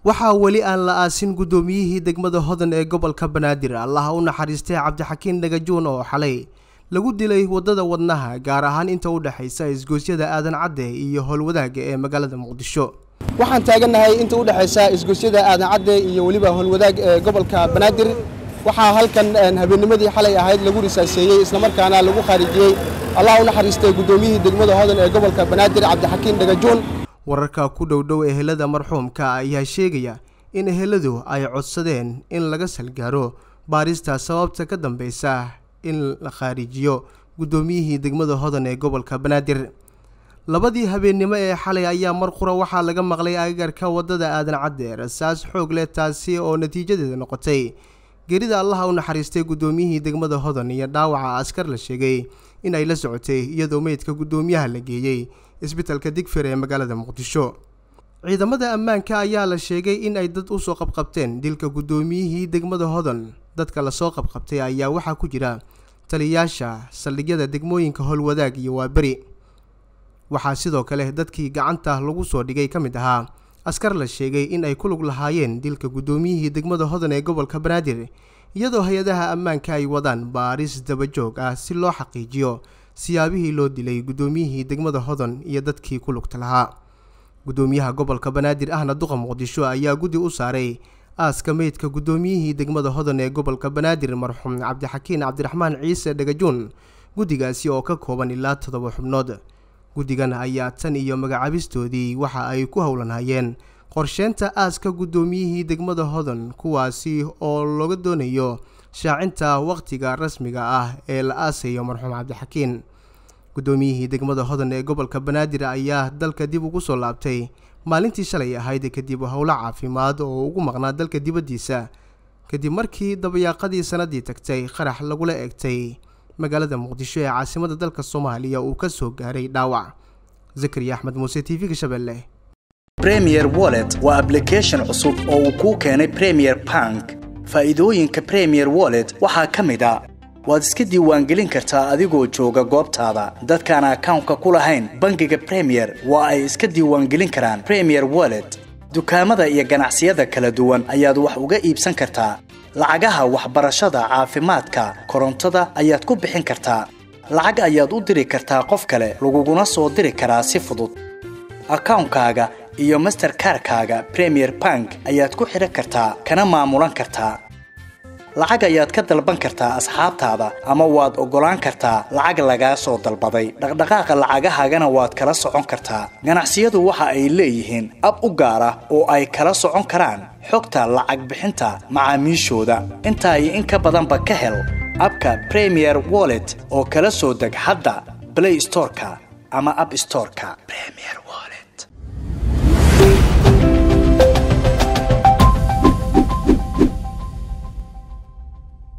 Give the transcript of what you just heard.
waxaa weli aan la aasin guddoomiyihii degmada hodan ee gobolka banaadir allaha u naxariistay cabdixakiin dhagajuun oo xalay lagu dilay waddada wadnaha gaar ahaan inta u dhexaysa isgoosyada aadan cadde iyo howlwadaaga ee magaalada muqdisho waxaan taagannahay inta u dhexaysa isgoosyada aadan cadde iyo weliba howlwadaag ee gobolka banaadir waxaa halkan habeennimadii xalay ahayd lagu risaaseeyey islamarkaana lagu khaarijiyey allah u naxariistay guddoomiyihii degmada hodan ee gobolka banaadir cabdixakiin dhagajuun wararka ku dhowdhow ehelada marxuumka ayaa sheegaya in eheladu ay codsadeen in laga salgaaro baarista sababta ka dambeysa in la khaarijiyo guddoomiyihii degmada hodan ee gobolka banaadir labadii habeennimo ee xalay ayaa mar qura waxaa laga maqlay agagarka waddada aadan cadde rasaas xoog leh taasi oo natiijadeeda noqotay geerida allaha u naxariistay guddoomiyihii degmada hodan iyo dhaawaca askar la sheegay in ay la socotay iyadoo meydka guddoomiyaha la geeyey isbitalka digfir ee magaalada muqdisho ciidamada ammaanka ayaa la sheegay in ay dad usoo qabqabteen dilka guddoomiyihii degmada hodan dadka lasoo qabqabtay ayaa waxaa ku jira taliyayaasha saldhigyada degmooyinka howlwadaag iyo waaberi waxaa sidoo kale dadkii gacanta lagu soo dhigay ka mid ahaa askar la sheegay in ay ku lug lahaayeen dilka guddoomiyihii degmada hodan ee gobolka banaadir iyadoo hay-adaha ammaanka ay wadaan baaris dabajoog ah si loo xaqiijiyo siyaabihii loo dilay guddoomiyihii degmada hodan iyo dadkii ku lugta lahaa guddoomiyaha gobolka banaadir ahna duqa muqdisho ayaa guddi u saaray aaska meydka guddoomiyihii degmada hodan ee gobolka banaadir marxuum cabdixakiin cabdiraxmaan ciise dhagajuun guddigaasi oo ka kooban ilaa toddoba xubnood guddigan ayaa tan iyo magacaabistoodii waxa ay ku howlanayeen qorsheynta aaska guddoomiyihii degmada hodan kuwaasi oo looga doonayo shaacinta wakhtiga rasmiga ah ee la aasayo marxuum cabdixakiin guddoomiyihii degmada hodan ee gobolka banaadir ayaa dalka dib ugu soo laabtay maalintii shalay ahayd kadib howlo caafimaad oo ugu maqnaa dalka dibaddiisa kadib markii dabayaaqadii sannaddii tagtay qarax lagula eegtay magaalada muqdisho ee caasimada dalka soomaaliya uu ka soo gaaray dhaawac zakariya axmed muuse t v-ga shabeelle premier wallet waa ablication cusub oo uu kuu keenay premier bank faa'iidooyinka premier wallet waxaa ka mid a waad iska diiwaangelin kartaa adigoo jooga goobtaada dadkaan akawnka ku lahayn bangiga premier waa ay iska diiwaangelin karaan premier wallet dukaamada iyo ganacsiyada kala duwan ayaad wax uga iibsan kartaa lacagaha waxbarashada caafimaadka korontada ayaad ku bixin kartaa lacag ayaad u diri kartaa qof kale laguguna soo diri karaa si fudud akawnkaaga iyo masterkarkaaga premier bank ayaad ku xidhan kartaa kana maamulan kartaa lacag ayaad ka dalban kartaa asxaabtaada ama waad oggolaan kartaa lacag lagaa soo dalbaday dhaqdhaqaaqa lacagahaagana waad kala socon kartaa ganacsiyadu waxa ay leeyihiin ab u gaar ah oo ay kala socon karaan xogta lacag bixinta macaamiishooda intaa iyo in ka badanba ka hel abka premier wallet oo kala soo deg hadda blay storeka ama ab storeka